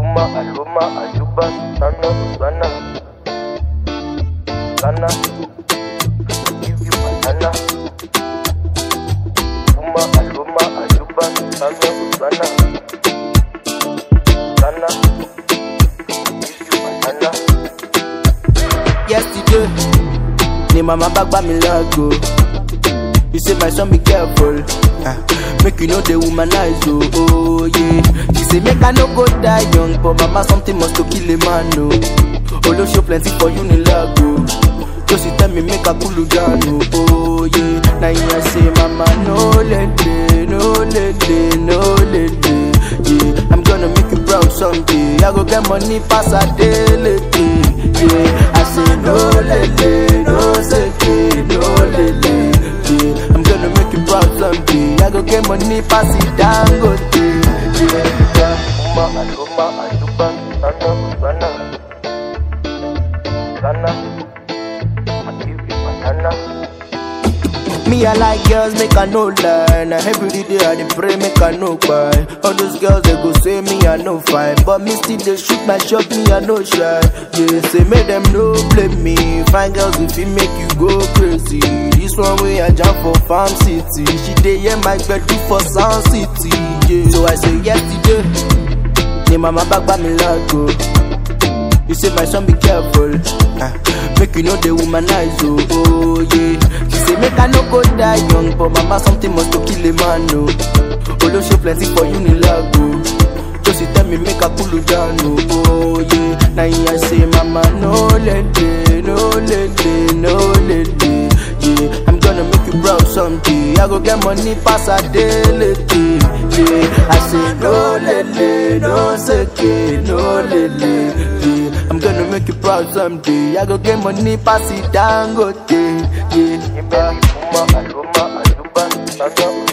Aluma, Aluma, Aluba, Sana, Sana, Sana. Give you banana. Aluma, Aluma, Aluba, Sana, Sana, Sana. Give you banana. yesterday ni mama bag buy me lago you say my son be careful ah, make you know the womanize oh, oh yeah she say make i no go die young but mama something must to kill a man oh olosho plenty for unilago so she tell me make i cool down oh, oh yeah na him i say mama no lele no lele no lele yeah i'm gonna make you proud someday i go get money pass adeleke yeah i say no lele no seke no lele yeah i'm gonna make you proud someday i go get money pass it dangote yeah. Aluma, Aluma, Aluba, Sana, Sana, Sana. I give you banana. Me, I like girls, make I no lie. Now every day I dey pray, make I no cry. All those girls, they go say me, I no fine. But me still, they shoot my shot, me, I no shy. Yeah, say make them no blame me. Fine girls, if it make you go crazy. This one way I jump for Farm City. She dey hear my bed do for Sound City. Yeah, so I say yesterday. Ni mama back by me lago. You say my son be careful, ah, make you know the womanize oh, oh yeah. She say make I no go die young, but mama something must to kill a man oh. Olosho plenty for unilago, so she tell me make I cool down oh, oh yeah. Now I say mama no lele, no lele, no lele, yeah. I'm gonna make you proud someday. I go get money pass a daily, yeah. I say no lele, no seke, no lele, yeah. I'm gonna make you proud someday. I go get money pass it dangote, yeah. Aluma, Aluma, Aluba, Sana,